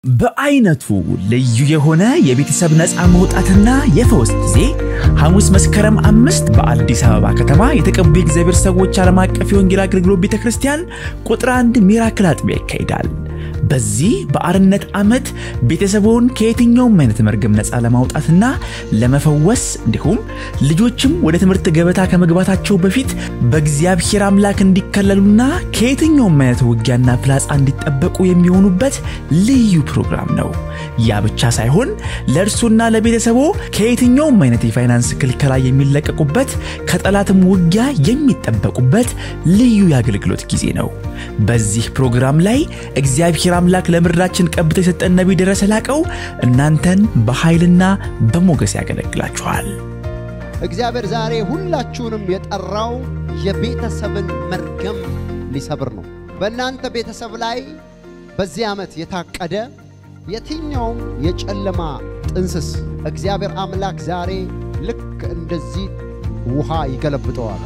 በአይነቱ ልዩ የሆነ የቤተሰብ ነፃ መውጣትና የፈውስ ጊዜ ሐሙስ መስከረም አምስት በአዲስ አበባ ከተማ የተቀቡ የእግዚአብሔር ሰዎች ዓለም አቀፍ የወንጌል አገልግሎት ቤተ ክርስቲያን ቁጥር አንድ ሚራክል አጥቢያ ይካሄዳል። በዚህ በአርነት ዓመት ቤተሰቡን ከየትኛውም አይነት መርገም ነፃ ለማውጣትና ለመፈወስ እንዲሁም ልጆችም ወደ ትምህርት ገበታ ከመግባታቸው በፊት በእግዚአብሔር አምላክ እንዲከለሉና ከየትኛውም አይነት ውጊያና ፍላጻ እንዲጠበቁ የሚሆኑበት ልዩ ፕሮግራም ነው። ያ ብቻ ሳይሆን ለእርሱና ለቤተሰቦ ከየትኛውም አይነት የፋይናንስ ክልከላ የሚለቀቁበት ከጠላትም ውጊያ የሚጠበቁበት ልዩ የአገልግሎት ጊዜ ነው። በዚህ ፕሮግራም ላይ እግዚአብሔር አምላክ ለምድራችን ቀብቶ የሰጠን ነቢይ ደረሰ ላቀው እናንተን በኃይልና በሞገስ ያገለግላችኋል። እግዚአብሔር ዛሬ ሁላችሁንም የጠራው የቤተሰብን መርገም ሊሰብር ነው። በእናንተ ቤተሰብ ላይ በዚህ ዓመት የታቀደ የትኛውም የጨለማ ጥንስስ እግዚአብሔር አምላክ ዛሬ ልክ እንደዚህ ውሃ ይገለብጠዋል።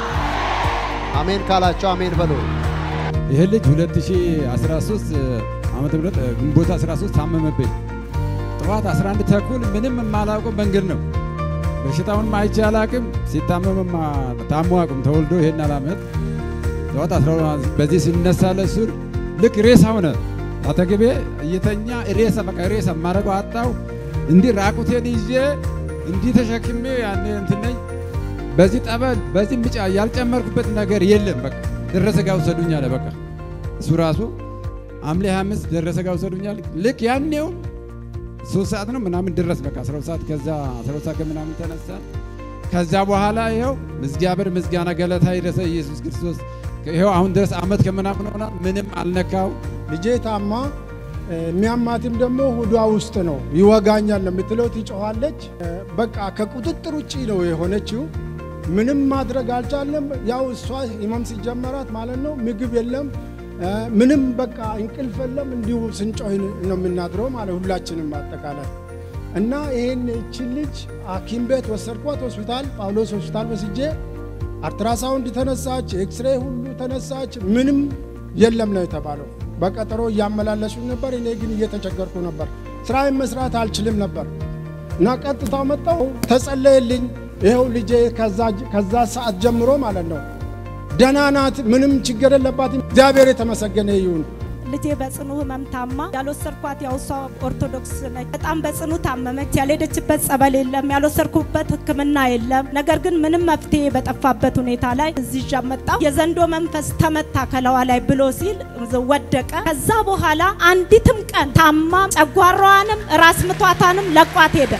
አሜን ካላቸው አሜን በሉ። ይህ ልጅ 2013 ዓመተ ምህረት ግንቦት 13 ታመመብኝ። ጠዋት 11 ተኩል ምንም የማላውቀው መንገድ ነው። በሽታውንም አይቼ አላቅም። ሲታመምም ታሞ አቅም ተወልዶ ይሄን አላመት ጠዋት 12 በዚህ ሲነሳ ለሱ ልክ ሬሳ ሆነ። አጠገቤ እየተኛ ሬሳ በቃ ሬሳ ማረገው አጣው። እንዲህ ራቁቴን ይዤ እንዲህ ተሸክሜ ያኔ እንትን ነኝ። በዚህ ጠበል በዚህ ምጫ ያልጨመርኩበት ነገር የለም። በቃ ደረሰ ጋር ውሰዱኝ አለ። በቃ እሱ ራሱ ሐምሌ 25 ደረሰ ጋር ውሰዱኝ አለ። ልክ ያኔው ሶስት ሰዓት ነው ምናምን ድረስ በቃ 12 ሰዓት ከዛ 12 ሰዓት ከምናምን ተነሳ። ከዛ በኋላ ይኸው እግዚአብሔር ምስጋና ገለታ ይድረሰ ኢየሱስ ክርስቶስ ይኸው አሁን ድረስ አመት ከምናምን ሆና ምንም አልነካው። ልጄ ታማ የሚያማትም ደግሞ ሆዷ ውስጥ ነው። ይወጋኛል ነው የምትለው፣ ትጮኻለች። በቃ ከቁጥጥር ውጭ ነው የሆነችው። ምንም ማድረግ አልቻለም። ያው እሷ ህመም ሲጀመራት ማለት ነው ምግብ የለም ምንም በቃ እንቅልፍ የለም። እንዲሁ ስንጮህ ነው የምናድረው ማለት ሁላችንም አጠቃላይ እና ይህን እችን ልጅ ሐኪም ቤት ወሰድኳት። ሆስፒታል ጳውሎስ ሆስፒታል ወስጄ አልትራሳውንድ ተነሳች፣ ኤክስሬ ሁሉ ተነሳች። ምንም የለም ነው የተባለው። በቀጠሮ እያመላለሱ ነበር። እኔ ግን እየተቸገርኩ ነበር። ስራዬን መስራት አልችልም ነበር እና ቀጥታ መጣሁ። ተጸለየልኝ። ይኸው ልጄ ከዛ ሰዓት ጀምሮ ማለት ነው ደህና ናት። ምንም ችግር የለባትም። እግዚአብሔር የተመሰገነ ይሁን። ልጄ በጽኑ ህመም ታማ ያልወሰድኳት ያው እሷ ኦርቶዶክስ ነች። በጣም በጽኑ ታመመች። ያልሄደችበት ጸበል የለም፣ ያልወሰድኩበት ሕክምና የለም። ነገር ግን ምንም መፍትሄ በጠፋበት ሁኔታ ላይ እዚህ ይዣ መጣሁ። የዘንዶ መንፈስ ተመታ ከለዋ ላይ ብሎ ሲል ወደቀ። ከዛ በኋላ አንዲትም ቀን ታማ ጨጓራዋንም ራስ ምቷታንም ለቋት ሄደ።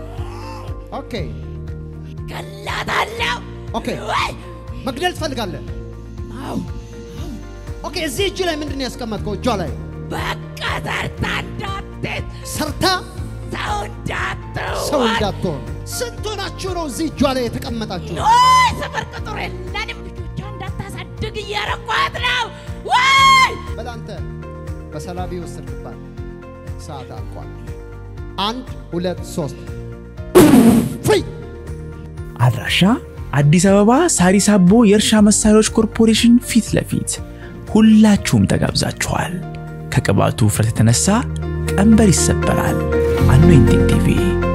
ኦኬ ገላታለሁ። ኦኬ፣ መግደል ትፈልጋለህ? ኦኬ፣ እዚህ እጅ ላይ ምንድን ነው ያስቀመጥከው? እጇ ላይ በቃ ሰርታ እንዳትት ሰርታ ሰው እንዳትሆን ሰው እንዳትሆን። ስንት ሆናችሁ ነው እዚህ እጇ ላይ የተቀመጣችሁ? ወይ ሰፈር ቁጥር የለንም። ልጆቿ እንዳታሳድግ እያረኳት ነው። ወይ በላንተ በሰላቢ ወሰድክባት። ሰዓት አልቋል። አንድ ሁለት ሶስት ፍሪ አድራሻ አዲስ አበባ ሳሪስ አቦ የእርሻ መሳሪያዎች ኮርፖሬሽን ፊት ለፊት ሁላችሁም ተጋብዛችኋል። ከቅባቱ ውፍረት የተነሳ ቀንበር ይሰበራል። አኖይንቲንግ ቲቪ